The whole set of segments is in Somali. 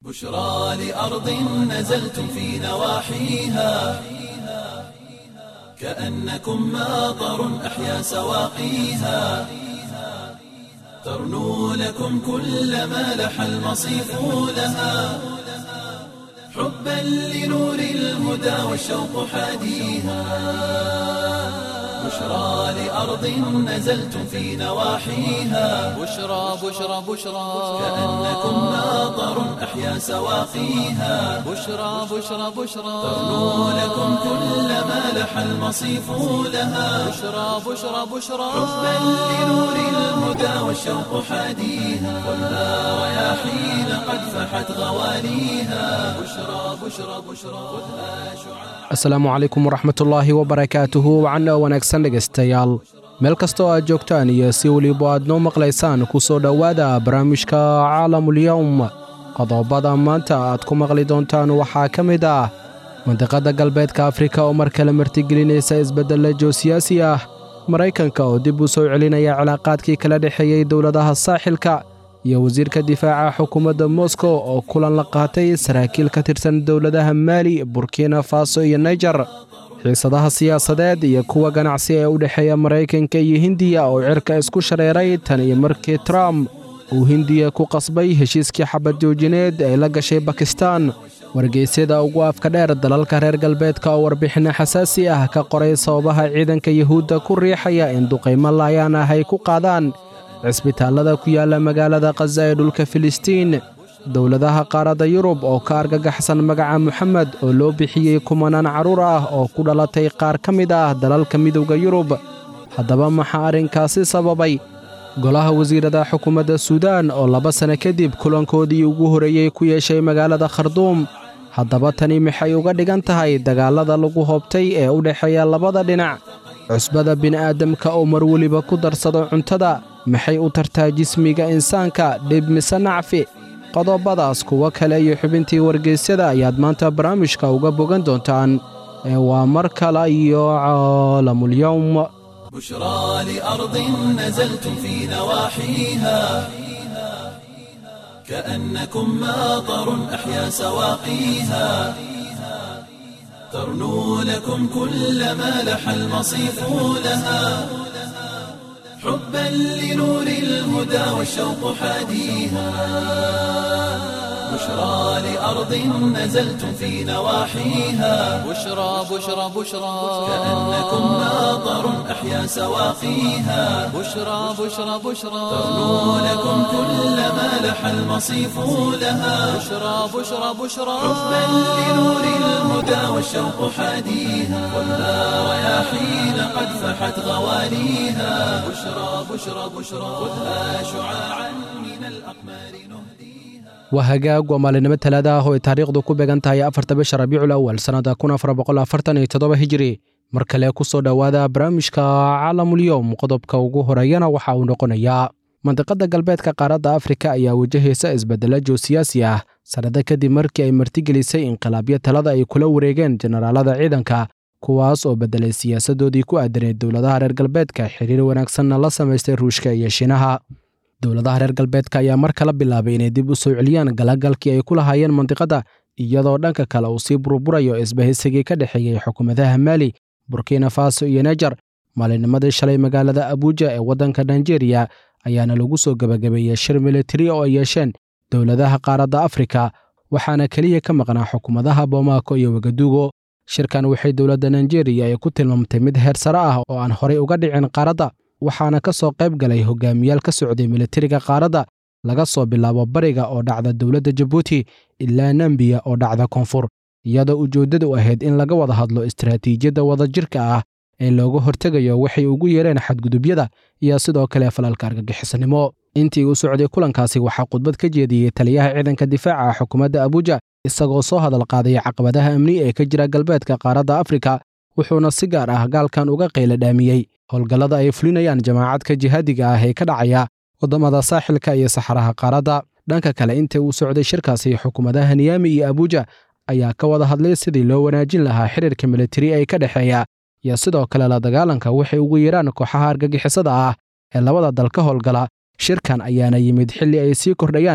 بشرى لأرض نزلتم في نواحيها كأنكم ماطر أحيا سواقيها ترنو لكم كل ما لح المصيف لها حبا لنور الهدى والشوق حاديها بشرى لأرض نزلتم في نواحيها بشرى بشرى بشرى كأنكم ماطر أحيا سواقيها بشرى بشرى بشرى ترنو لكم كل ما لح المصيف لها بشرى بشرى بشرى حبا لنور الهدى والشوق حاديها والنار رياحين قد فحت غواليها بشرى بشرى بشرى خذها شعاع asalaamu calaykum waraxmatullaahi wabarakaatuhu wacan oo wanaagsan dhegaystayaal meel kastoo aad joogtaan iyo si weliba aad noo maqlaysaan ku soo dhowaada barnaamijka caalamulyowm qodobada maanta aad ku maqli doontaan waxaa ka mid ah mandiqadda galbeedka afrika oo mar kale martigelinaysa isbeddella joosiyaasi ah maraykanka oo dib u soo celinaya cilaaqaadkii kala dhexeeyey dowladaha saaxilka iyo wasiirka difaaca xukuumadda moskow oo kulan la qaatay saraakiil ka tirsan dowladaha maali burkina faso iyo naijer xiisadaha siyaasadeed iyo kuwa ganacsi ee u dhexeeya maraykanka iyo hindiya oo cirka isku shareeray tan iyo markii trump uu hindiya ku qasbay heshiiskii xabad joojineed ay la gashay bakistan wargeysyada ugu afka dheer dalalka reer galbeedka oo warbixinno xasaasi ah ka qoray sababaha ciidanka yuhuudda ku riixaya in duqaymo laayaan ah ay ku qaadaan cisbitaallada ku yaalla magaalada khaza ee dhulka filistiin dowladaha qaaradda yurub oo ka argagaxsan magaca moxamed oo loo bixiyey kumanaan carruur ah oo ku dhalatay qaar ka mid ah dalalka midowda yurub haddaba maxaa arrinkaasi sababay golaha wasiirada xukuumadda suudaan oo laba sanno kadib kulankoodii ugu horreeyey ku yeeshay magaalada kharduum haddaba tani maxay uga dhigan tahay dagaallada lagu hoobtay ee u dhexeeya labada dhinac cusbada bini'aadamka oo mar weliba ku darsado cuntada maxay u tartaa jismiga insaanka dhib mise nacfi qodobadaas kuwo kale iyo xubintii wargeysyada ayaad maanta barnaamijka uga bogan doontaan ee waa mar kale iyo caalamulyowm بشرى لأرض نزلتم في نواحيها كأنكم ماطر أحيا سواقيها ترنو لكم كل ما لح المصيف لها حبا لنور الهدى والشوق حاديها بشرى لأرض نزلتم في نواحيها بشرى بشرى بشرى كأنكم ماطر أحيا سواقيها بشرى بشرى بشرى ترنو لكم كل ما لح المصيف لها بشرى بشرى بشرى حبا لنور الهدى والشوق حاديها والنار رياحين قد فحت غواليها بشرى بشرى بشرى خذها شعاعا من الأقمار نهديها waa hagaag waa maalinimo talaada ah oo ay taariikhdu ku beegan tahay afarta bisha rabiicul awal sannadda kun afar boqol afartan iyo toddoba hijiri mar kale ku soo dhowaada barnaamijka caalamulyowm qodobka ugu horeeyana waxa uu noqonayaa mandiqadda galbeedka qaaradda afrika ayaa wajahaysa isbeddelo joosiyaasi ah sannado kadib markii ay martigelisay inqilaabyo talada ay kula wareegeen jenaraalada ciidanka kuwaas oo beddelay siyaasaddoodii ku aadaneed dowladaha reer galbeedka xiriir wanaagsanna la samaystay ruushka iyo shiinaha dowladaha reer galbeedka ayaa mar kala bilaabay inay dib u soo celiyaan galagalkii ay ku lahaayeen mandiqadda iyadoo dhanka kale uu sii burburayo isbahisigii ka dhexeeyey xukuumadaha maali burkina faso iyo nejer maalinnimadii shalay magaalada abuuja ee waddanka nigeria ayaana lagu soo gebagabeeyey shir militari oo ay yeesheen dowladaha qaaradda afrika waxaana keliya ka maqnaa xukuumadaha bomaako iyo wagadugo shirkan waxay dowladda nigeria ay ku tilmaamtay mid heer sare ah oo aan horay uga dhicin qaaradda waxaana ka soo qayb galay hogaamiyaal ka socday militariga qaaradda laga soo bilaabo bariga oo dhacda dowladda jabuuti ilaa nambiya oo dhacda koonfur iyadoo ujeeddadu ahayd in laga wada hadlo istaraatiijiyadda wadajirka ah ee looga hortegayo waxay ugu yeereen xadgudubyada iyo sidoo kale falalka argagixisnimo intii uu socday kulankaasi waxaa khudbad ka jeediyey taliyaha ciidanka difaaca xukuumadda abuuja isagoo soo hadal qaadaya caqabadaha amni ee ka jira galbeedka qaaradda afrika wuxuuna si gaar ah gaalkan uga qayla dhaamiyey howlgallada ay fulinayaan jamaacadka jihaadiga ah ee ka dhacaya waddamada saaxilka iyo saxaraha qaaradda dhanka kale intii uu socday shirkaasi xukuumadaha niyaami iyo abuuja ayaa ka wada hadlay sidii loo wanaajin lahaa xiriirka militari ee ka dhexeeya iyo sidoo kale la dagaalanka waxay ugu yeeraan kooxaha argagixisada ah ee labada dal ka howlgala shirkan ayaana yimid xilli ay sii kordhayaan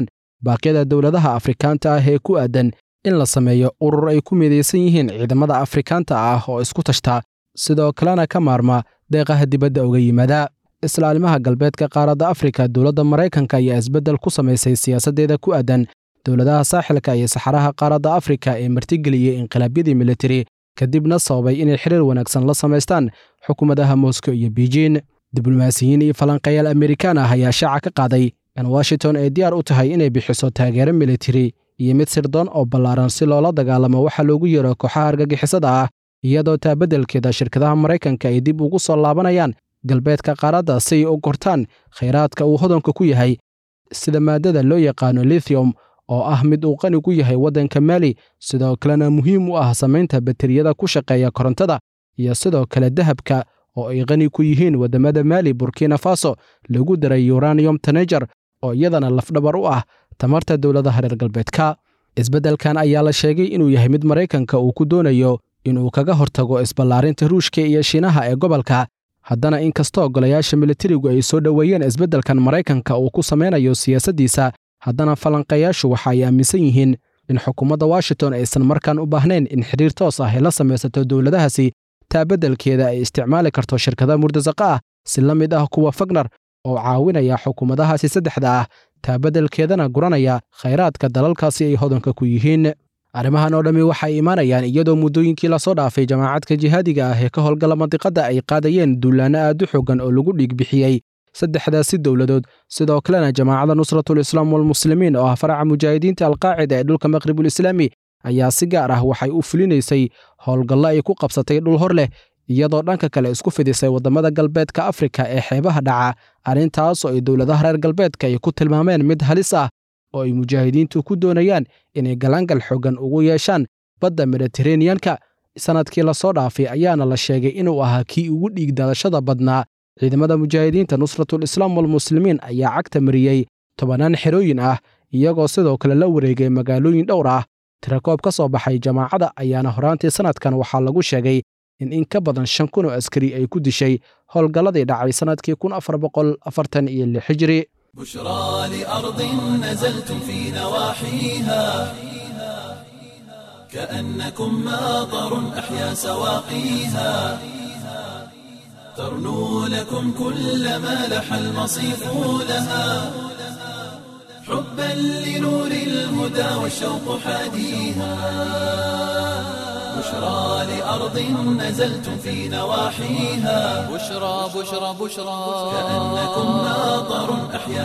baaqyada dowladaha afrikaanta ah ee ku aadan in la sameeyo urur ay ku midaysan yihiin ciidamada afrikaanta ah oo isku tashta sidoo kalena ka maarma deeqaha dibadda uga yimaada islaalimaha galbeedka qaaradda afrika dowladda maraykanka ayaa isbeddel ku samaysay siyaasaddeeda ku aadan dowladaha saaxilka iyo saxaraha qaaradda afrika ee martigeliyey inqilaabyadii militari kadibna sababay inay xiriir wanaagsan la samaystaan xukuumadaha moscow iyo beijin diblomaasiyiin iyo falanqayaal amerikaan ah ayaa shaaca ka qaaday in washington ay diyaar u tahay inay bixiso taageero militari iyo mid sirdoon oo ballaaran si loola dagaalamo waxa loogu yeero kooxaha argagixisada ah iyadoo taa beddelkeeda shirkadaha maraykanka ay dib ugu soo laabanayaan galbeedka qaaradda si ay u gortaan khayraadka uu hodanka ku yahay sida maaddada loo yaqaano lithium oo ah mid uu qani ku yahay waddanka maali sidoo kalena muhiim u ah samaynta bateriyada ku shaqeeya korontada iyo sidoo kale dahabka oo ay qani ku yihiin waddamada maali burkina faso lagu daray uranium tanejar oo iyadana lafdhabar u ah tamarta dowladaha reer galbeedka isbeddelkan ayaa la sheegay inuu yahay mid maraykanka uu ku doonayo inuu kaga hortago isballaarinta ruushka iyo shiinaha ee gobolka haddana inkastoo golayaasha militarigu ay soo dhoweeyeen isbeddelkan maraykanka uu ku samaynayo siyaasaddiisa haddana falanqayaashu waxa ay aaminsan yihiin in xukuumadda washington aysan markaan u baahnayn in xidhiir toos ah ay la samaysato dowladahaasi taa beddelkeeda ay isticmaali karto shirkada murtasaqa ah si la mid ah kuwa fagnar oo caawinaya xukuumadahaasi saddexda ah taa beddelkeedana guranaya khayraadka dalalkaasi ay hodanka ku yihiin arrimahan oo dhammi waxay imaanayaan iyadoo muddooyinkii lasoo dhaafay jamaacadka jihaadiga ah ee ka howlgala mandiqadda ay qaadayeen duulaanno aad u xoogan oo lagu dhiig bixiyey saddexdaasi dowladood sidoo kalena jamaacadda nusratul islaam walmuslimiin oo ah faraca mujaahidiinta alqaacida ee dhulka maqribul islaami ayaa si gaar ah waxay u fulinaysay howlgallo ay ku qabsatay dhul hor leh iyadoo dhanka kale isku fidisay waddamada galbeedka afrika ee xeebaha dhaca arrintaas oo ay dowladaha reer galbeedka ay ku tilmaameen mid halis ah oo ay mujaahidiintu ku doonayaan inay galaangal xoogan ugu yeeshaan badda mediteraneyanka sannadkii lasoo dhaafay ayaana la sheegay inuu ahaa kii ugu dhiig daadashada badnaa ciidamada mujaahidiinta nusratul islaam walmuslimiin ayaa cagta mariyey tobannaan xerooyin ah iyagoo sidoo kale la wareegay magaalooyin dhowr ah tirakoob ka soo baxay jamaacadda ayaana horaantii sannadkan waxaa lagu sheegay in in ka badan shan kun oo askari ay ku dishay howlgalladii dhacay sannadkii kun afar boqol afartan iyo lix hijri بشرى لأرض نزلتم في نواحيها كأنكم ماطر أحيا سواقيها ترنو لكم كل ما لح المصيف لها حبا لنور الهدى والشوق حاديها بشرى لأرض نزلتم في نواحيها بشرى بشرى بشرى كأنكم ماطر أحيا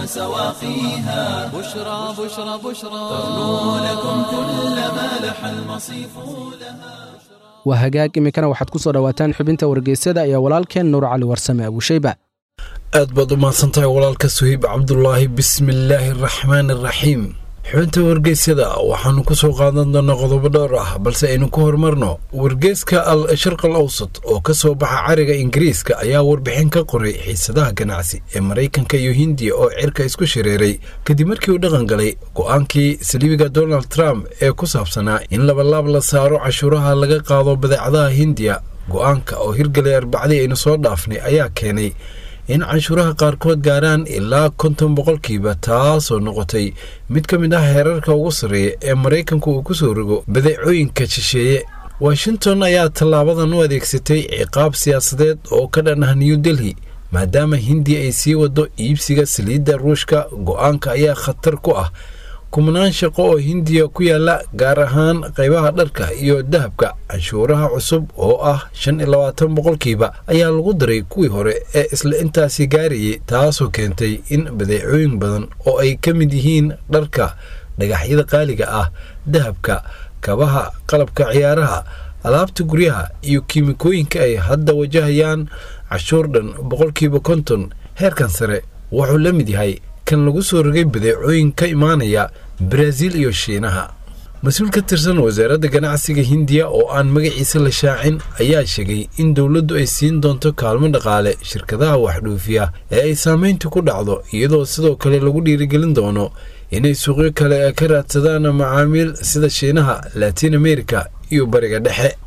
سواقيها بشرى بشرى بشرى ترنو لكم كل ما لح المصيف لها waa hagaag iminkana waxaad ku soo dhowaataan xubinta wargeysyada iyo walaalkeen nuur cali warsame abuushayba aad baad u mahadsantahay walaalka suhiib cabdulaahi bismillaahi araxmaan araxiim xubinta wargeysyada waxaanu ku soo qaadan doonaa qodobo dhowr ah balse aynu ku horumarno wargeyska al sharq al awsat oo ka soo baxa cariga ingiriiska ayaa warbixin ka qoray xiisadaha ganacsi ee maraykanka iyo hindiya oo cirka isku shareeray kadib markii uu dhaqan galay go-aankii saliibiga donald trump ee ku saabsanaa in labalaab la saaro cashuuraha laga qaado badeecadaha hindiya go-aanka oo hirgalay arbacdii aynu soo dhaafnay ayaa keenay in canshuuraha qaarkood gaaraan ilaa konton boqolkiiba taasoo noqotay mid ka mid ah heerarka ugu sarreeya ee maraykanku uu ku soo rogo badeecooyinka shisheeye washington ayaa tallaabadan u adeegsatay ciqaab siyaasadeed oo ka dhan ah new delhi maadaama hindiya ay sii wado iibsiga saliidda ruushka go-aanka ayaa khatar ku ah kumanaan shaqo oo hindiya ku yaala gaar ahaan qaybaha dharka iyo dahabka canshuuraha cusub oo ah shan iyo labaatan boqolkiiba ayaa lagu daray kuwii hore ee isla intaasi gaarayay taasoo keentay in badeecooyin badan oo ay ka mid yihiin dharka dhagaxyada qaaliga ah dahabka kabaha qalabka ciyaaraha alaabta guryaha iyo kiimikooyinka ay hadda wajahayaan cashuur dhan boqolkiiba konton heerkan sare wuxuu la mid yahay kan lagu soo rogay badeecooyin ka imaanaya baraaziil iyo shiinaha mas-uul ka tirsan wasaaradda ganacsiga hindiya oo aan magaciisa la shaacin ayaa sheegay in dowladdu ay siin doonto kaalmo dhaqaale shirkadaha waxdhuufiya ee ay saamayntu ku dhacdo iyadoo sidoo kale lagu dhiirigelin doono inay suuqyo kale ka raadsadaan macaamiil sida shiinaha latiin america iyo bariga dhexe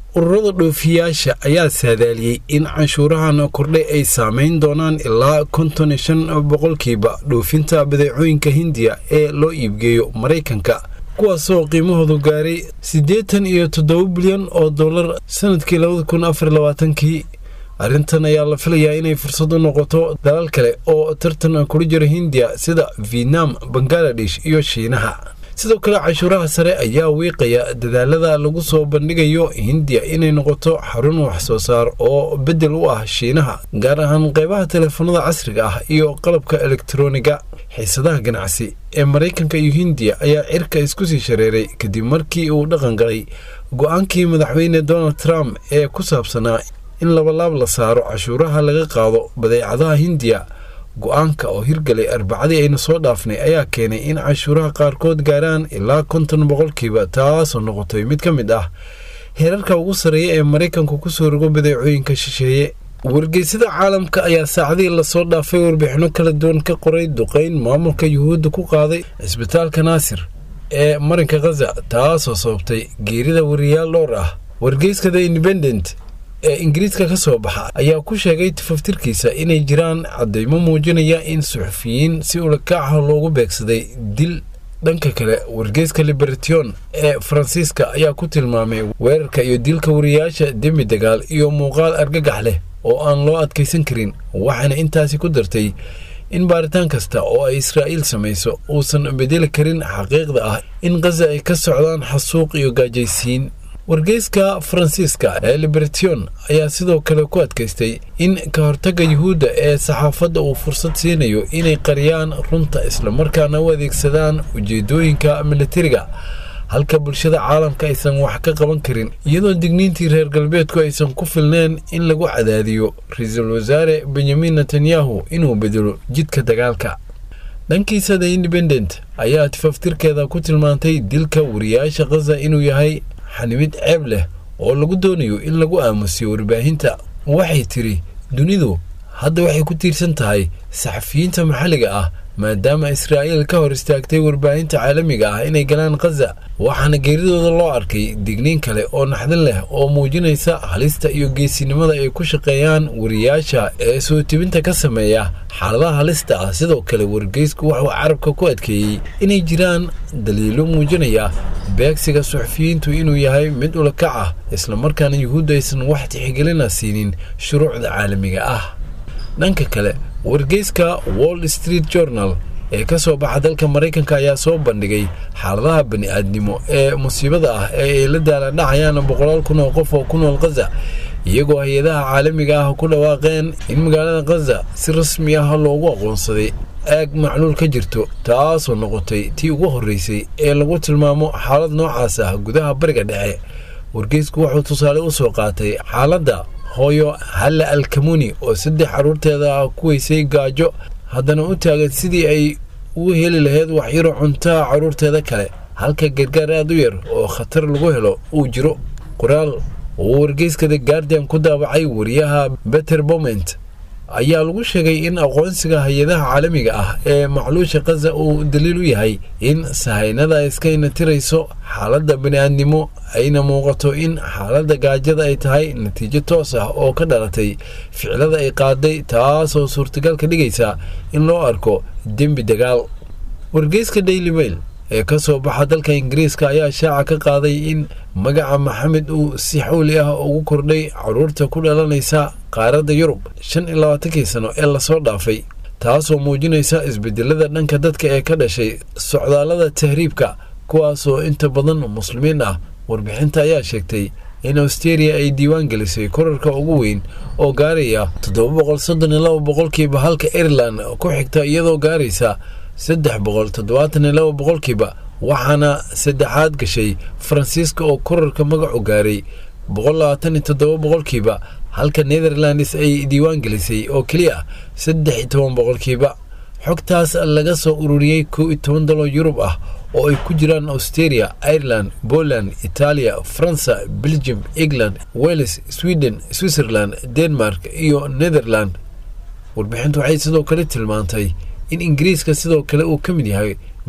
ururada dhoofiyaasha ayaa saadaaliyey in canshuurahan kordhay ay saameyn doonaan ilaa konton iyo shan boqolkiiba dhoofinta badeecooyinka hindiya ee loo iibgeeyo maraykanka kuwaasoo qiimahoodu gaaray siddeetan iyo toddoba bilyan oo dollar sanadkii labada kun afar labaatankii arrintan ayaa la filayaa inay fursad u noqoto dalal kale oo tartan kula jira hindiya sida vietnam bangaladesh iyo shiinaha sidoo kale cashuuraha sare ayaa wiiqaya dadaalada lagu soo bandhigayo hindiya inay noqoto xarun wax soo saar oo beddel u ah shiinaha gaar ahaan qeybaha teleefanada casriga ah iyo qalabka elektroniga xiisadaha ganacsi ee maraykanka iyo hindiya ayaa cirka isku sii shareeray kadib markii uu dhaqan galay go-aankii madaxweyne donald trump ee ku saabsanaa in labalaab la saaro cashuuraha laga qaado badeecadaha hindiya go-aanka oo hirgalay arbacadii aynu soo dhaafnay ayaa keenay in cashuuraha qaarkood gaaraan ilaa konton boqolkiiba taasoo noqotay mid ka mid ah heerarka ugu sarreeya ee maraykanku kusoo rogo badeecooyinka shisheeye wargeysada caalamka ayaa saacadihii lasoo dhaafay warbixino kala duwan ka qoray duqeyn maamulka yuhuudda ku qaaday cisbitaalka naasir ee marinka khaza taasoo sababtay geerida wariyaal dhowr ah wargeyska the independent ee ingiriiska ka soo baxa ayaa ku sheegay tafaftirkiisa inay jiraan caddaymo muujinaya in suxufiyiin si ulakaaca loogu beegsaday dil dhanka kale wargeyska liberation ee faransiiska ayaa ku tilmaamay weerarka iyo dilka wariyaasha dembi dagaal iyo muuqaal argagax leh oo aan loo adkaysan karin waxaana intaasi ku dartay in baaritaan kasta oo ay israa'iil samayso uusan bedeli karin xaqiiqda ah in khaza ay ka socdaan xasuuq iyo gaajaysiin wargeyska faransiiska ee liberation ayaa sidoo kale ku adkaystay in ka hortagga yuhuudda ee saxaafadda uu fursad siinayo inay qariyaan runta islamarkaana u adeegsadaan ujeedooyinka militariga halka bulshada caalamka aysan wax ka qaban karin iyadoo digniintii reer galbeedku aysan ku filneen in lagu cadaadiyo ra-iisul wasaare benyamin netanyahu inuu bedelo jidka dagaalka dhankiisa the independent ayaa tifaftirkeeda ku tilmaantay dilka wariyaasha khaza inuu yahay xanimid ceeb leh oo lagu doonayo in lagu aamusiyo warbaahinta waxay tiri dunidu hadda waxay ku tiirsan tahay saxafiyiinta maxalliga ah maadaama israa'iil ka hor istaagtay warbaahinta caalamiga ah inay galaan khaza waxaana geeridooda loo arkay digniin kale oo naxdin leh oo muujinaysa halista iyo geesinimada ay ku shaqeeyaan wariyaasha ee soo tibinta ka sameeya xaaladaha halista ah sidoo kale wargeysku wuxuu carabka ku adkeeyey inay jiraan daliilo muujinaya beegsiga suxufiyiintu inuu yahay mid ulakac ah islamarkaana yuhuudda aysan wax tixgelina siinin shuruucda caalamiga ah dhanka kale wargeyska wall street journal ee ka soo baxa dalka maraykanka ayaa soo bandhigay xaaladaha bani-aadnimo ee musiibada ah ee ay la daaladhacayaan boqolaal kun oo qof oo ku nool khaza iyagoo hay-adaha caalamiga ah ku dhawaaqeen in magaalada khaza si rasmi ah loogu aqoonsaday aag macluul ka jirto taasoo noqotay tii ugu horreysay ee lagu tilmaamo xaalad noocaas ah gudaha bariga dhexe wargeysku wuxuu tusaale u soo qaatay xaaladda hooyo halle alkamuni oo saddex carruurteeda ku weysay gaajo haddana u taagan sidii ay ugu heli lahayd waxyaro cuntaha carruurteeda kale halka gargaar aad u yar oo khatar lagu helo uu jiro qoraal uu wargeyska the guardian ku daabacay wariyaha beter boment ayaa lagu sheegay in aqoonsiga hay-adaha caalamiga ah ee macluusha khaza uu daliil u yahay in sahaynada iska inatirayso xaaladda bani-aadnimo ayna muuqato in xaaladda gaajada ay tahay natiijo toos ah oo ka dhalatay ficilada ay qaaday taasoo suurtagal ka dhigaysa in loo arko dembi dagaal wargeyska daily mail ee ka soo baxa dalka ingiriiska ayaa shaaca ka qaaday in magaca maxamed uu si xawli ah ugu kordhay carruurta ku dhalanaysa qaaradda yurub shan iyo labaatankii sano ee lasoo dhaafay taasoo muujinaysa isbedelada dhanka dadka ee ka dhashay socdaallada tahriibka kuwaasoo inta badan muslimiin ah warbixinta ayaa sheegtay in austeria ay diiwaan gelisay korarka ugu weyn oo gaaraya toddoba boqol soddon iyo laba boqolkiiba halka ireland ku xigta iyadoo gaaraysa saddex boqol toddobaatan iyo laba boqolkiiba waxaana saddexaad gashay faransiiska oo korarka magacu gaaray boqol labaatan iyo toddoba boqolkiiba halka netherlands ay diiwaan gelisay oo keliya saddex iyo toban boqolkiiba xogtaas laga soo ururiyey kow iyo toban dalo yurub ah oo ay ku jiraan australia ireland poland itaaliya faransa belgium england wales sweden switzerland denmark iyo netherland warbixintu waxay sidoo kale tilmaantay in ingiriiska sidoo kale uu ka mid yahay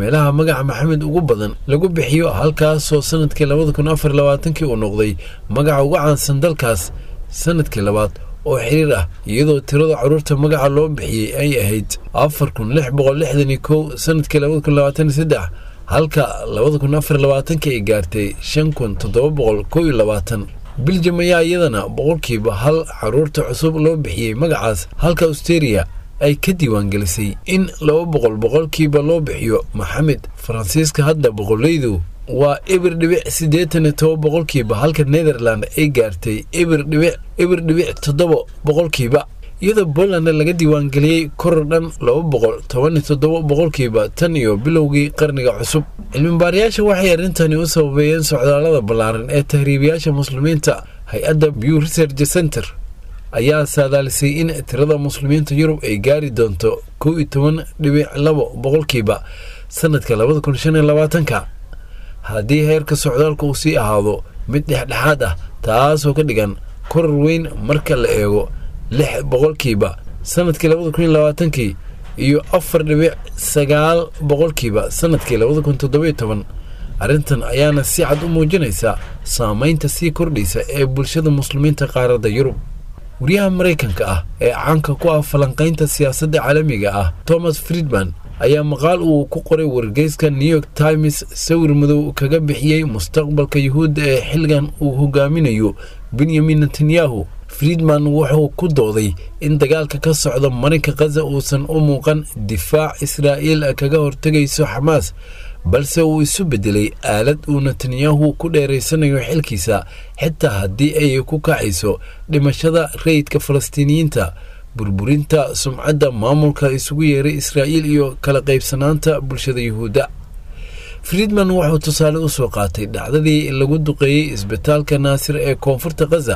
meelaha magaca maxamed ugu badan lagu bixiyo halkaasoo sanadkii labada kun afar labaatankii uu noqday magaca ugu caansan dalkaas sanadkii labaad oo xiriir ah iyadoo tirada caruurta magaca loo bixiyey ay ahayd afar kun lix boqol lixdan iyo kow sanadkii labada kun labaatan iyo saddex halka labada kun afar labaatankii ay gaartay shan kun toddoba boqol kow iyo labaatan biljam ayaa iyadana boqolkiiba hal caruurta cusub loo bixiyey magacaas halka austeria ay ka diiwaangelisay in laba boqol boqolkiiba loo bixiyo maxamed faransiiska hadda boqolleydu waa ebir dhibic siddeetan iyo toba boqolkiiba halka netherland ay gaartay ebir dhibic ebir dhibic toddoba boqolkiiba iyadoo poland laga diiwaangeliyey koror dhan laba boqol toban iyo toddoba boqolkiiba tan iyo bilowgii qarniga cusub cilmibaarayaasha waxay arrintani u sababeeyeen socdaallada ballaaran ee tahriibayaasha muslimiinta hay-adda bew research center ayaa saadaalisay in tirada muslimiinta yurub ay gaari doonto kow iyo toban dhibic labo boqolkiiba sanadka labada kun shan iyo labaatanka haddii heerka socdaalka uu sii ahaado mid dhexdhexaad ah taasoo ka dhigan koror weyn marka la eego lix boqolkiiba sanadkii labada kun iyo labaatankii iyo afar dhibic sagaal boqolkiiba sanadkii labada kun toddobiyo toban arrintan ayaana si cad u muujinaysa saameynta sii kordhaysa ee bulshada muslimiinta qaaradda yurub wariyaha maraykanka ah ee caanka ku ah falanqaynta siyaasadda caalamiga ah thomas friedman ayaa maqaal uu ku qoray wargeyska new york times sawir madow kaga bixiyey mustaqbalka yuhuudda ee xilligan uu hogaaminayo benyamin netanyahu friedman wuxuu ku dooday in dagaalka ka socda marinka khaza uusan u muuqan difaac israa'iil kaga hortegayso xamaas balse uu isu beddelay aalad uu netanyahu ku dheeraysanayo xilkiisa xitaa haddii ay ku kacayso dhimashada rayidka falastiiniyiinta burburinta sumcadda maamulka isugu yeeray israa'iil iyo kala qaybsanaanta bulshada yuhuudda friedman wuxuu tusaale u soo qaatay dhacdadii lagu duqeeyey isbitaalka naasir ee koonfurta khaza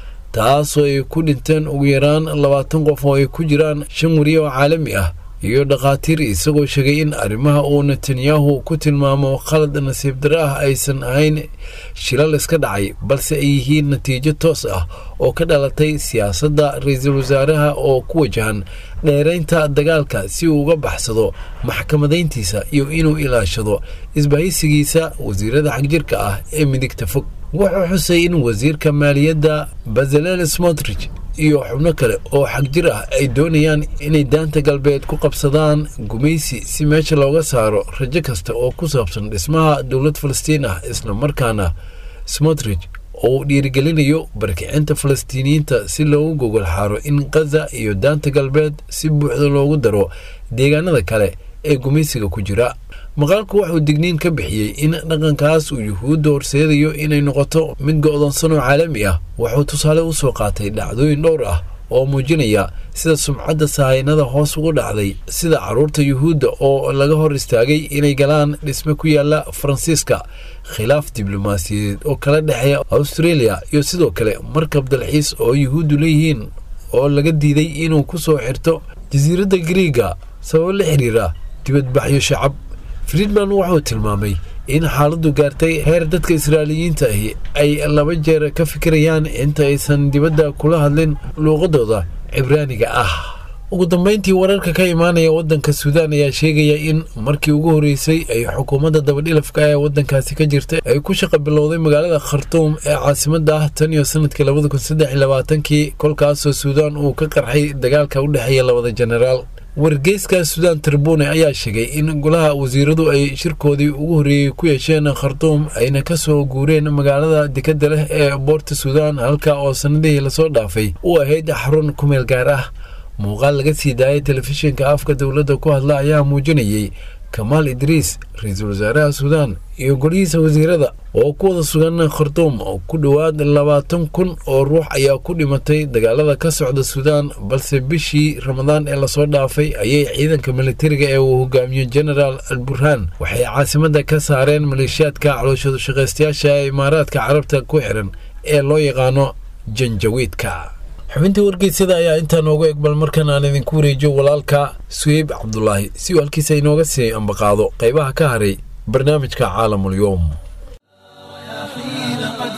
taasoo ay ku dhinteen ugu yaraan labaatan qof oo ay ku jiraan shan wariye oo caalami ah iyo dhakhaatiir isagoo sheegay in arrimaha uu netanyahu ku tilmaamo khalad nasiib dare ah aysan ahayn shilal iska dhacay balse ay yihiin natiijo toos ah oo ka dhalatay siyaasadda ra-iisul wasaaraha oo ku wajahan dheeraynta dagaalka si uu uga baxsado maxkamadayntiisa iyo inuu ilaashado isbahaysigiisa wasiirada xagjirka ah ee midigta fog wuxuu xusay in wasiirka maaliyadda bazalel smotrich iyo xubno kale oo xagjir ah ay doonayaan inay daanta galbeed ku qabsadaan gumaysi si meesha looga saaro rajo kasta oo ku saabsan dhismaha dowlad falastiin ah islamarkaana smotrich oo uu dhiirigelinayo barkicinta falastiiniyiinta si loogu gogol xaaro in khaza iyo daanta galbeed si buuxda loogu daro deegaanada kale ee gumaysiga ku jira maqaalku wuxuu digniin ka bixiyey in dhaqankaas uu yuhuudda horseedayo inay noqoto mid go'doonsan oo caalami ah wuxuu tusaale u soo qaatay dhacdooyin dhowr ah oo muujinaya sida sumcadda sahaynada hoos ugu dhacday sida carruurta yuhuudda oo laga hor istaagay inay galaan dhisme ku yaala faransiiska khilaaf diblomaasiyadeed oo kala dhexeeya australia iyo sidoo kale markab dalxiis oo yuhuuddu leeyihiin oo laga diiday inuu ku soo xirto jasiiradda griiga sababo la xiriira dibadbaxyo shacab friedman wuxuu tilmaamay in xaaladdu gaartay heer dadka israa'iiliyiinta ahi ay laba jeer ka fikirayaan inta aysan dibadda kula hadlin luuqadooda cibraaniga ah ugu dambeyntii wararka ka imaanaya waddanka suudaan ayaa sheegaya in markii ugu horreysay ay xukuumadda dabadhilafka ee waddankaasi ka jirta ay ku shaqa bilowday magaalada khartuum ee caasimadda ah tan iyo sanadkii labada kun saddex iyo labaatankii kolkaasoo suudaan uu ka qarxay dagaalka u dhexeeya labada jenaraal wargeyska suudaan tribune ayaa sheegay in golaha wasiiradu ay shirkoodii ugu horreeyey ku yeesheen khartuum ayna ka soo guureen magaalada dekadda leh ee boorta suudaan halka oo sannadihii lasoo dhaafay u ahayd xarun ku meel gaar ah muuqaal laga sii daayay telefishinka afka dowladda ku hadla ayaa muujinayay kamaal idriis ra-iisul wasaaraha suudaan iyo golihiisa wasiirada oo ku wada sugan khartuum ku dhowaad labaatan kun oo ruux ayaa ku dhimatay dagaalada ka socda suudaan balse bishii ramadaan ee lasoo dhaafay ayay ciidanka militariga ee uu hogaamiyo genaraal al burhaan waxay caasimadda ka saareen maleeshiyaadka calooshadu shaqaystayaasha ee imaaraadka carabta ku xiran ee loo yaqaano janjawiidka xubintii wargeysyada ayaa intaa noogu egbal markan aan idinku wareejiyo walaalka suheyb cabdulaahi si uu halkiisa inooga sii ambaqaado qaybaha ka haray barnaamijka caalamulyoom حين قد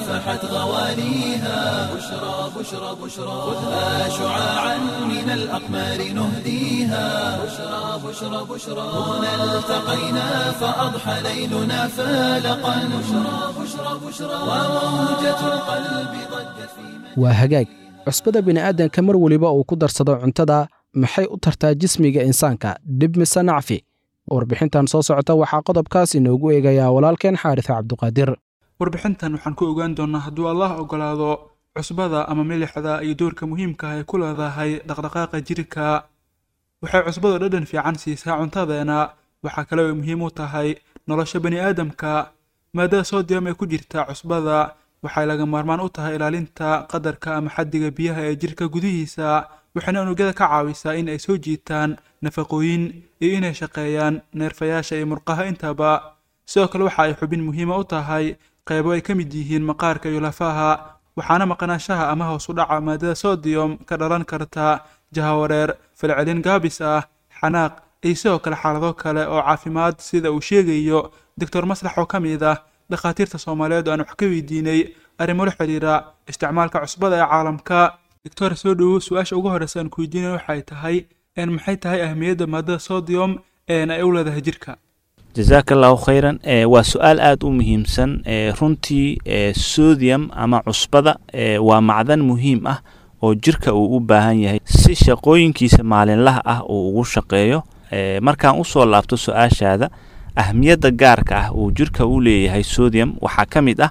فحت غواليها بشرى بشرى بشرى خذها شعاعا من الأقمار نهديها بشرى بشرى بشرى هنا التقينا فأضحى ليلنا فالقا بشرى بشرى بشرى وموجة القلب ضجت في waa hagaag cusbada bini'aadanka mar weliba uu ku darsado cuntada maxay u tartaa jismiga insaanka dhib mise nacfi warbixintan soo socota waxaa qodobkaas inoogu eegayaa walaalkeen xaaris cabduqaadir warbixintan waxaan ku ogaan doonnaa hadduu allah ogolaado cusbada ama milixda iyo doorka muhiimka ah ay ku leedahay dhaqdhaqaaqa jirka waxay cusbadu dhadhan fiican siisaa cuntadeena waxaa kale oo muhiim u tahay nolosha bani aadamka maadada soodiyam ee ku jirta cusbada waxay laga maarmaan u tahay ilaalinta qadarka ama xaddiga biyaha ee jirka gudihiisa waxayna unugyada ka caawisaa in ay soo jiitaan nafaqooyin iyo inay shaqeeyaan neerfayaasha iyo murqaha intaba sidoo kale waxa ay xubin muhiima u tahay qaybo ay ka mid yihiin maqaarka iyo lafaha waxaana maqnaanshaha ama hoos u dhaca maadada sodiyom ka dhalan karta jahawareer falcelin gaabis ah xanaaq iyo sidoo kale xaalado kale oo caafimaad sida uu sheegayo doctor maslax oo ka mid ah dhakhaatiirta soomaaliyeed oo aan wax ka weydiinay arrimo la xidhiira isticmaalka cusbada ee caalamka doctor soo dhowow su-aasha ugu horreysa aan ku weydiinay waxay tahay een maxay tahay ahmiyadda maadada sodium een ay u leedahay jirka jazaaka allahu khayran e, waa su-aal aada u muhiimsan e, runtii e, sodium ama cusbada e, waa macdan muhiim ah oo jirka uu u baahan yahay si shaqooyinkiisa maalinlaha ah uu ugu shaqeeyo e, markaan usoo laabto su-aashaada ahmiyadda gaarka ah uu jirka u leeyahay sodium waxaa ka mid ah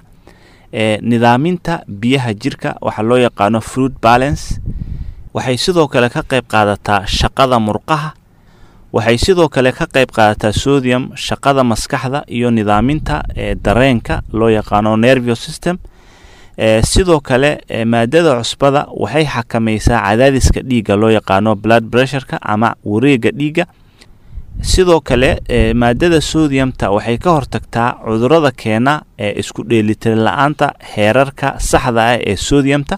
e, nidaaminta biyaha jirka waxaa loo yaqaano fruit balance waxay sidoo kale ka qayb qaadataa shaqada murqaha waxay sidoo kale ka qayb qaadataa sodium shaqada maskaxda iyo nidaaminta e, dareenka loo yaqaano nervio system e, sidoo kale e, maadada cusbada waxay xakamaysaa cadaadiska dhiigga loo yaqaano blood pressureka ama wareega dhiigga sidoo kale e, maadada sodiumta waxay ka hortagtaa cudurada keena ee isku dheelitiran la-aanta heerarka saxda ah ee sodiumta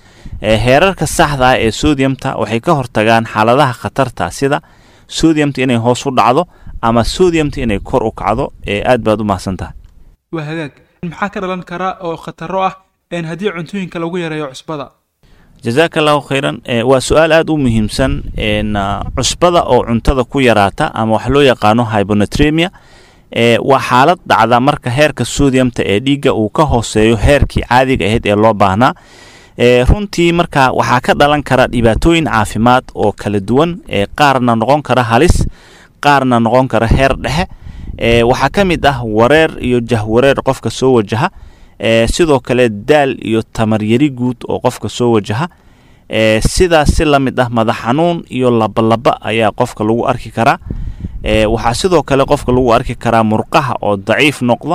e, heerarka saxda ah ee sodiumta waxay ka hortagaan xaaladaha khatarta sida sodiumta inay hoos u dhacdo ama sodiumta inay kor u kacdo ee aad baad u mahadsantahay waa hagaag maxaa ka dhalan kara oo khataro ah een haddii cuntooyinka lagu yareeyo cusbada jazaaka allahu khayran e, waa su-aal aada u muhiimsan n cusbada oo cuntada ku yaraata ama wax loo yaqaano hybonatremia e, waa xaalad dhacda marka heerka sodiumta ee dhiigga uu ka hooseeyo heerkii caadiga ahayd ee loo baahnaa e, runtii marka waxaa ka dhalan kara dhibaatooyin caafimaad oo kala duwan ee qaarna noqon kara halis qaarna noqon kara heer dhexe e, waxaa ka mid ah wareer iyo jahwareer qofka soo wajaha e, sidoo kale daal iyo tamaryari guud oo qofka soo wajaha e, sidaas si la mid ah madax xanuun iyo labalaba ayaa qofka lagu arki karaa e, waxaa sidoo kale qofka lagu arki karaa murqaha oo daciif noqda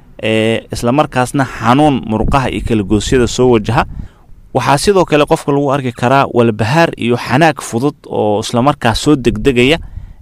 e, islamarkaasna xanuun murqaha iyo kalagoosyada soo wajaha waxaa sidoo kale qofka lagu arki karaa walbahaar iyo xanaag fudud oo islamarkaas soo degdegaya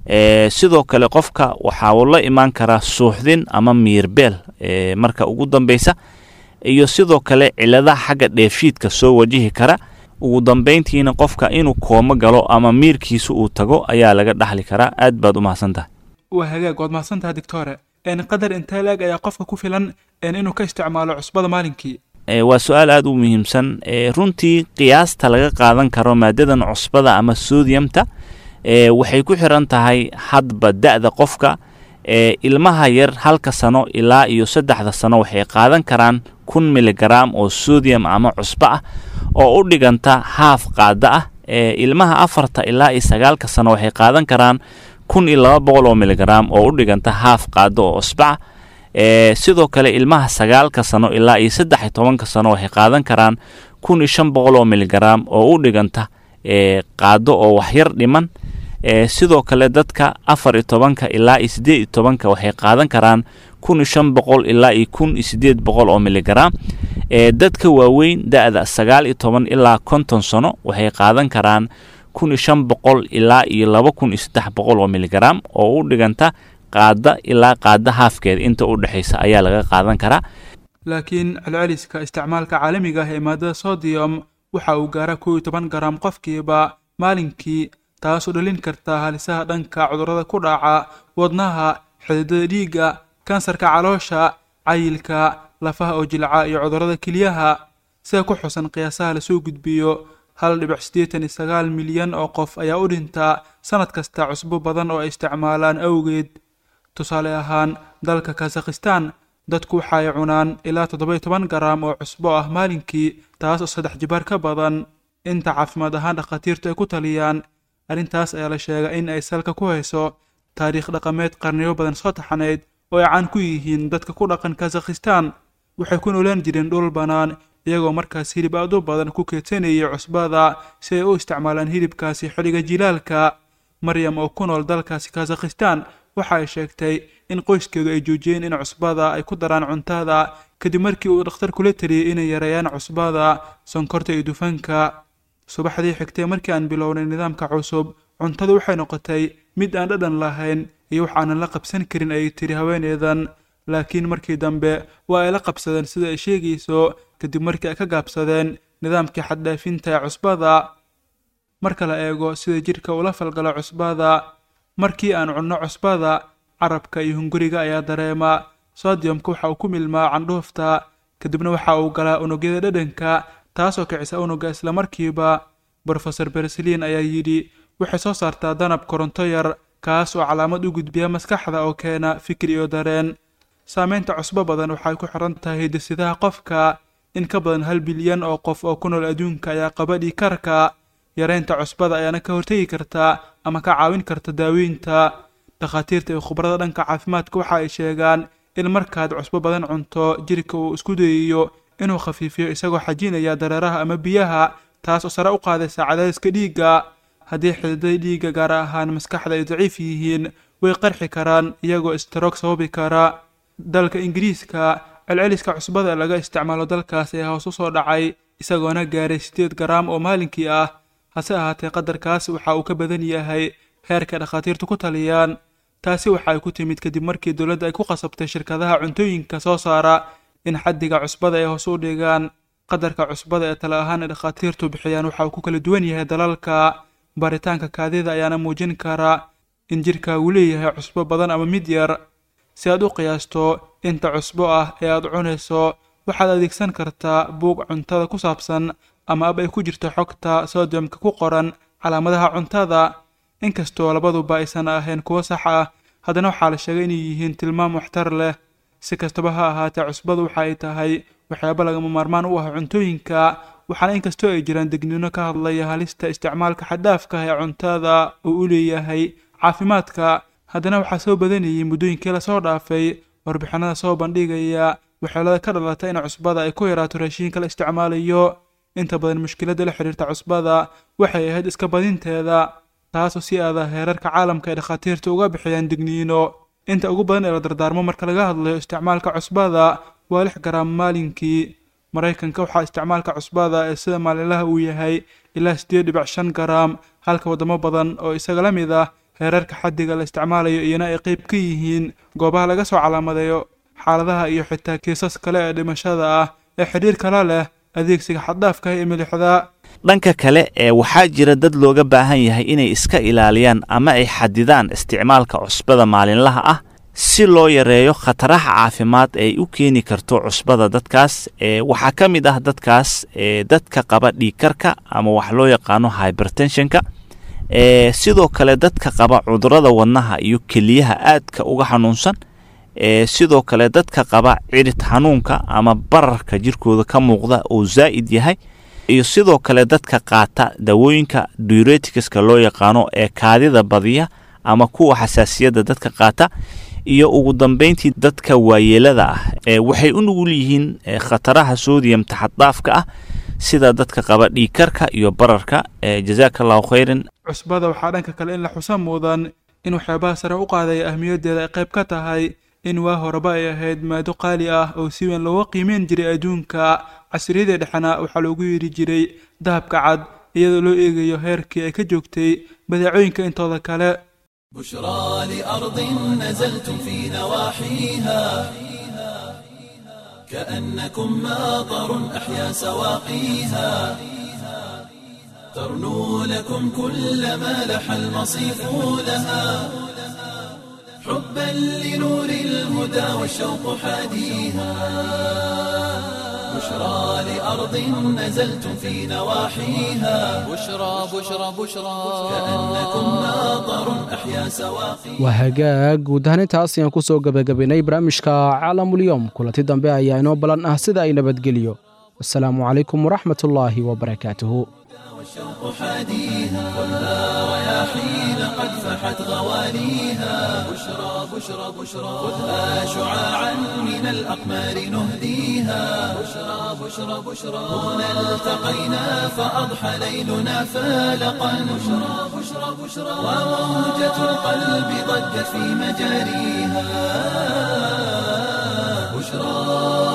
e, sidoo kale qofka waxaa uu la imaan karaa suuxdin ama miirbeel e, marka ugu dambeysa iyo sidoo kale ciladaha xagga dheefshiidka soo wajihi kara ugu dambeyntiina qofka inuu koomo galo ama miirkiisa uu tago ayaa laga dhaxli karaa aad baad u mahadsan tahay waa hagaag waad mahadsantaha doctore een qadar intee la-eg ayaa qofka ku filan een inuu ka isticmaalo cusbada maalinkii e, waa su-aal aada u muhiimsan e, runtii qiyaasta laga qaadan karo maadadan cusbada ama sodiumta e, waxay ku xiran tahay hadba da-da qofka e, ilmaha yar halka sano ilaa iyo saddexda sano waxay qaadan karaan kun miligram oo sodium ama cusbo ah oo u dhiganta haaf qaada ah e, ilmaha afarta ilaa iyo sagaalka sano waxay qaadan karaan kun iyo laba boqol oo miligram oo u dhiganta haaf qaado oo cusbo ah e, sidoo kale ilmaha sagaalka sano ilaa iyo saddex iyo tobanka sano waxay qaadan karaan kun iyo shan boqol oo miligram oo u dhiganta e, qaado oo waxyar dhiman e, sidoo kale dadka afar iyo tobanka ilaa iyo siddeed iyo tobanka waxay qaadan karaan kun iyo shan boqol ilaa iyo kun iyo siddeed boqol oo miligram e, dadka waaweyn da-da sagaal iyo toban ilaa konton sano waxay qaadan karaan kun iyo shan boqol ilaa iyo laba kun iyo saddex boqol oo miligram oo u dhiganta qaada ilaa qaada haafkeeda inta u dhexaysa ayaa laga qaadan karaa laakiin celceliska isticmaalka caalamiga ah ee maadada sodium waxa uu gaaraa kow iyo toban garam qofkiiba maalinkii taasoo dhalin karta halisaha dhanka cudurrada ku dhaca wadnaha xididada dhiigga kansarka caloosha cayilka lafaha oo jilca iyo cudurrada keliyaha sida ku xusan qiyaasaha lasoo gudbiyo hal dhibic siddeetan iyo sagaal milyan oo qof ayaa u dhintaa sanad kasta cusbo badan oo ay isticmaalaan awgeed tusaale ahaan dalka kazakhistan dadku waxa ay cunaan ilaa toddoba-iyo toban garaam oo cusbo ah maalinkii taas oo saddex jibaar ka badan inta caafimaad ahaan dhakhaatiirtu ay ku taliyaan arrintaas ayaa la sheegay in ay salka ku hayso taariikh dhaqameed qarniyo badan soo taxanayd oo ay caan ku yihiin dadka ku dhaqan kazakhistan waxay ku noolaan jireen dhul bannaan iyagoo markaas hilib aad u badan ku keedsanayay cusbada si ay u isticmaalaan hilibkaasi xilliga jilaalka maryam oo ku nool dalkaasi kazakhistan waxa ay sheegtay in qoyskeedu ay joojiyeen in cusbada ay ku daraan cuntada kadib markii uu dhakhtar kula taliyey inay yareeyaan cusbada sonkorta iyo dufanka subaxdii xigtay markii aan bilownay nidaamka cusub cuntadu waxay noqotay mid aan dhadhan lahayn iyo wax aanan la qabsan karin ayay tiri haweeneedan laakiin markii dambe waa ay la qabsadeen sida ay sheegayso kadib markii ay ka gaabsadeen nidaamkii xaddhaafinta ee cusbada marka la eego sida jidhka ula falgalo cusbada markii aan cunno cusbada carabka iyo hunguriga ayaa dareema sodiyomka waxa uu ku milmaa candhuufta kadibna waxa uu galaa unugyada dhadhanka taasoo kicisa unugga islamarkiiba brofeor bersaliin ayaa yidhi waxay soo saartaa danab koronto yar kaas oo calaamad u gudbiya maskaxda oo keena fikir iyo dareen saameynta cusbo badan waxay ku xiran tahay hidisidaha qofka in ka badan hal bilyan oo qof oo ku nool adduunka ayaa qaba dhiikarka yareynta cusbada ayaana ka hortegi karta ama ka caawin karta daaweynta dhakhaatiirta iyo khubarada dhanka caafimaadka waxa ay sheegaan in markaad cusbo badan cunto jirka uu isku dayayo inuu khafiifiyo isagoo xajinaya dareeraha ama biyaha taas oo sare u qaadaysa cadaadiska dhiigga haddii xididada dhiigga gaar ahaan maskaxda ay daciif yihiin way qarxi karaan iyagoo istaroog sababi kara dalka ingiriiska celceliska cusbada ee laga isticmaalo dalkaas ayaa hoos u soo dhacay isagoona gaaray siddeed garaam oo maalinkii ah hase ahaatee qadarkaas waxa uu ka badan yahay heerka dhakhaatiirtu ku taliyaan taasi waxa ay ku timid kadib markii dowladda ay ku qasabtay shirkadaha cuntooyinka soo saara in xaddiga cusbada ay hoos u dhigaan qadarka cusbada ee tale ahaan ay dhakhaatiirtu bixiyaan waxa uu ku kala duwan yahay dalalka baaritaanka kaadida ayaana muujin kara in jirka uu leeyahay cusbo badan ama mid yar si aad u qiyaasto inta cusbo ah ee aad cunayso waxaad adeegsan kartaa buug cuntada ku saabsan ama ab ay ku jirto xogta sodiyomka ku qoran calaamadaha cuntada inkastoo labaduba aysan ahayn kuwo sax ah haddana waxaa la sheegay inay yihiin tilmaam waxtar leh si kastaba ha ahaatee cusbadu waxa ay tahay waxyaabo lagama maarmaan u ah cuntooyinka waxaana inkastoo ay jiraan degniino ka hadlaya halista isticmaalka xaddaafka ah ee cuntada uu u leeyahay caafimaadka haddana waxaa soo badanayay muddooyinkii lasoo dhaafay warbixinada soo bandhigaya waxyeelada ka dhalata in cusbada ay ku yaraato raashiinka la isticmaalayo inta badan mushkiladda la xidhiirta cusbada waxay ahayd iska badinteeda taasoo si aada heerarka caalamka ay dhakhaatiirta uga bixiyaan digniino inta ugu badan ee la dardaarmo marka laga hadlayo isticmaalka cusbada waa lix garaam maalinkii maraykanka waxaa isticmaalka cusbada ee sida maalinlaha uu yahay ilaa siddeed dhibic shan garaam halka waddamo badan oo isaga la mid ah heerarka xaddiga la isticmaalayo iyana ay qayb ka yihiin goobaha laga soo calaamadeeyo xaaladaha iyo xitaa kiisas kale ee dhimashada ah ee xidhiirka la leh adeegsiga xaddaafka ee milixda dhanka kale ee waxaa jira dad looga baahan yahay inay iska ilaaliyaan ama ay xadidaan isticmaalka cusbada maalinlaha ah si loo yareeyo khataraha caafimaad ay u keeni karto cusbada dadkaas ee waxaa ka mid ah dadkaas ee dadka qaba dhiigkarka ama wax loo yaqaano hybertensionka ee sidoo kale dadka qaba cudurada wadnaha iyo keliyaha aadka uga xanuunsan ee sidoo kale dadka qaba cirid xanuunka ama bararka jirkooda ka muuqda oo zaa'id yahay iyo sidoo kale dadka qaata dawooyinka dureticska loo yaqaano ee kaadida badiya ama kuwa xasaasiyadda dadka qaata iyo ugu dambeyntii dadka waayeelada ah ee waxay u nugul yihiin khataraha sodiyam taxaddaafka ah sida dadka qaba dhiigkarka iyo bararka ee jazaaka allahu khayran cusbada waxaa dhanka kale in la xusa mudan in waxyaabaha sare u qaadaya ahmiyaddeeda ay qayb ka tahay in waa horeba ay ahayd maado qaali ah oo si weyn looga qiimeyn jiray adduunka casriyadii dhexena waxaa loogu yeedhi jiray dahabka cad iyadoo loo eegayo heerkii ay ka joogtay badeecooyinka intooda kale بشرى لأرض نزلتم في نواحيها كأنكم ماطر أحيا سواقيها ترنو لكم كل ما لح المصيف لها حبا لنور الهدى والشوق حاديها بشرى لأرض نزلتم في نواحيها بشرى بشرى بشرى كأنكم ناظر أحيا سواقيها waa hagaag guud ahaan intaas ayaan ku soo gebagabaynay barnaamijka caalamulyoom kulanti dambe ayaa inoo ballan ah sida ay nabadgeliyo wasalaamu calaykum waraxmat ullaahi wabarakaatuhu والشوق حاديها خذها رياحين قد فحت غوانيها بشرى بشرى بشرى خذها شعاعا من الأقمار نهديها بشرى بشرى بشرى هنا التقينا فأضحى ليلنا فالقا بشرى بشرى بشرى وموجة القلب ضجت في مجاريها بشرى